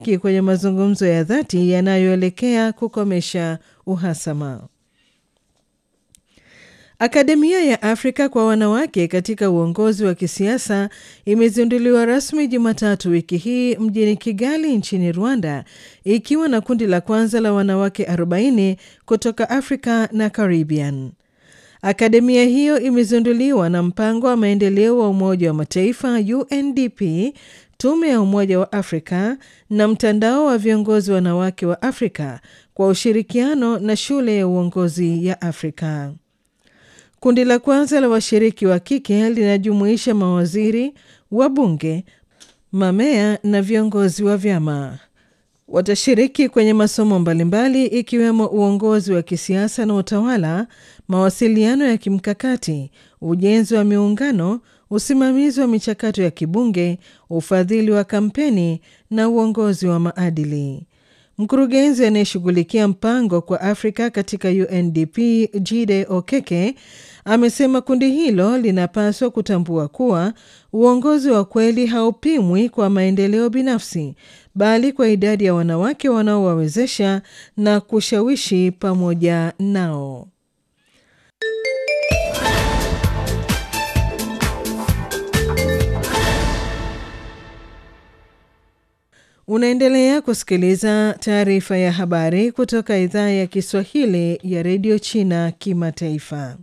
kwenye mazungumzo ya dhati yanayoelekea kukomesha uhasama. Akademia ya Afrika kwa wanawake katika uongozi wa kisiasa imezinduliwa rasmi Jumatatu wiki hii mjini Kigali nchini Rwanda, ikiwa na kundi la kwanza la wanawake 40 kutoka Afrika na Caribbean. Akademia hiyo imezinduliwa na mpango wa maendeleo wa Umoja wa Mataifa UNDP, tume ya Umoja wa Afrika na mtandao wa viongozi wanawake wa Afrika kwa ushirikiano na shule ya uongozi ya Afrika. Kundi la kwanza la washiriki wa kike linajumuisha mawaziri, wabunge, mamea na viongozi wa vyama. Watashiriki kwenye masomo mbalimbali ikiwemo uongozi wa kisiasa na utawala, mawasiliano ya kimkakati, ujenzi wa miungano, usimamizi wa michakato ya kibunge, ufadhili wa kampeni na uongozi wa maadili. Mkurugenzi anayeshughulikia mpango kwa Afrika katika UNDP Jide Okeke amesema kundi hilo linapaswa kutambua kuwa uongozi wa kweli haupimwi kwa maendeleo binafsi, bali kwa idadi ya wanawake wanaowawezesha na kushawishi pamoja nao. Unaendelea kusikiliza taarifa ya habari kutoka idhaa ya Kiswahili ya redio China Kimataifa.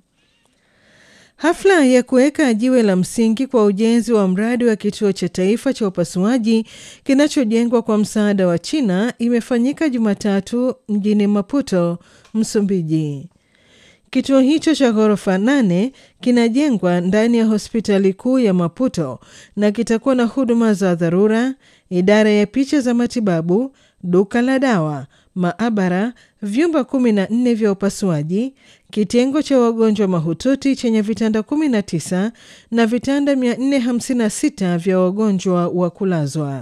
Hafla ya kuweka jiwe la msingi kwa ujenzi wa mradi wa kituo cha taifa cha upasuaji kinachojengwa kwa msaada wa China imefanyika Jumatatu mjini Maputo, Msumbiji. Kituo hicho cha ghorofa nane kinajengwa ndani ya hospitali kuu ya Maputo na kitakuwa na huduma za dharura, idara ya picha za matibabu, duka la dawa, maabara, vyumba kumi na nne vya upasuaji, kitengo cha wagonjwa mahututi chenye vitanda 19 na vitanda 456 vya wagonjwa wa kulazwa.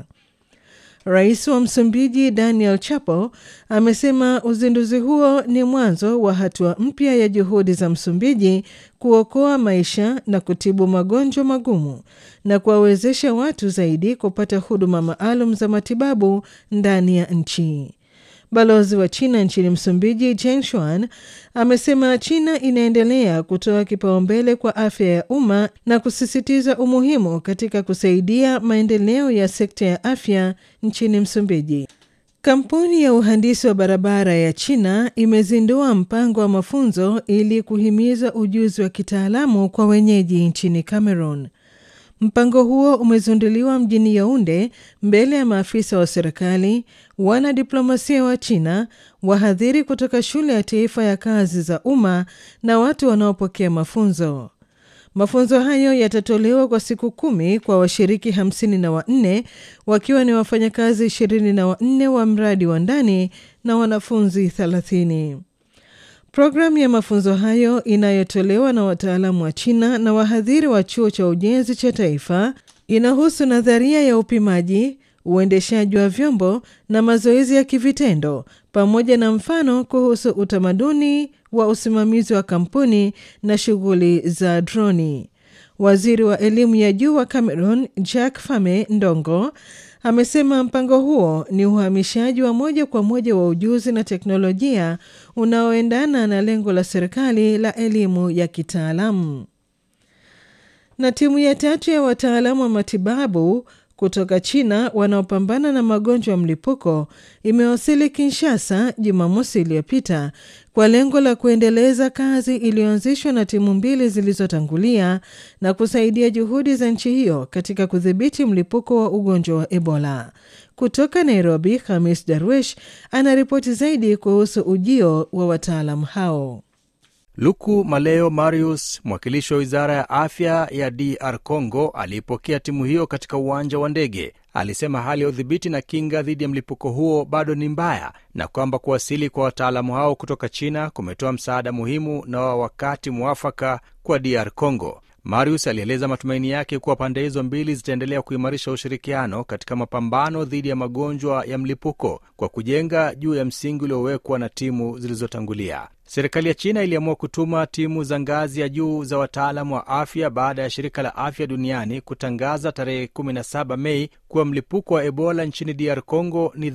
Rais wa Msumbiji Daniel Chapo amesema uzinduzi huo ni mwanzo wa hatua mpya ya juhudi za Msumbiji kuokoa maisha na kutibu magonjwa magumu na kuwawezesha watu zaidi kupata huduma maalum za matibabu ndani ya nchi. Balozi wa China nchini Msumbiji Jen Shuan amesema China inaendelea kutoa kipaumbele kwa afya ya umma na kusisitiza umuhimu katika kusaidia maendeleo ya sekta ya afya nchini Msumbiji. Kampuni ya uhandisi wa barabara ya China imezindua mpango wa mafunzo ili kuhimiza ujuzi wa kitaalamu kwa wenyeji nchini Cameroon. Mpango huo umezinduliwa mjini Yaunde mbele ya maafisa wa serikali, wanadiplomasia wa China, wahadhiri kutoka shule ya taifa ya kazi za umma na watu wanaopokea mafunzo. Mafunzo hayo yatatolewa kwa siku kumi kwa washiriki hamsini na wanne wakiwa ni wafanyakazi ishirini na wanne wa mradi wa ndani na wanafunzi thelathini. Programu ya mafunzo hayo inayotolewa na wataalamu wa China na wahadhiri wa chuo cha ujenzi cha taifa inahusu nadharia ya upimaji, uendeshaji wa vyombo na mazoezi ya kivitendo pamoja na mfano kuhusu utamaduni wa usimamizi wa kampuni na shughuli za droni. Waziri wa elimu ya juu wa Cameroon Jack Fame Ndongo amesema mpango huo ni uhamishaji wa moja kwa moja wa ujuzi na teknolojia unaoendana na lengo la serikali la elimu ya kitaalamu. Na timu ya tatu ya wataalamu wa matibabu kutoka China wanaopambana na magonjwa ya mlipuko imewasili Kinshasa Jumamosi iliyopita kwa lengo la kuendeleza kazi iliyoanzishwa na timu mbili zilizotangulia na kusaidia juhudi za nchi hiyo katika kudhibiti mlipuko wa ugonjwa wa Ebola. Kutoka Nairobi, Hamis Darwish anaripoti zaidi kuhusu ujio wa wataalamu hao. Luku Maleo Marius, mwakilishi wa wizara ya afya ya DR Congo, aliipokea timu hiyo katika uwanja wa ndege. Alisema hali ya udhibiti na kinga dhidi ya mlipuko huo bado ni mbaya na kwamba kuwasili kwa wataalamu hao kutoka China kumetoa msaada muhimu na wa wakati mwafaka kwa DR Congo. Marius alieleza matumaini yake kuwa pande hizo mbili zitaendelea kuimarisha ushirikiano katika mapambano dhidi ya magonjwa ya mlipuko kwa kujenga juu ya msingi uliowekwa na timu zilizotangulia. Serikali ya China iliamua kutuma timu za ngazi ya juu za wataalamu wa afya baada ya shirika la afya duniani kutangaza tarehe 17 Mei kuwa mlipuko wa Ebola nchini DR Congo ni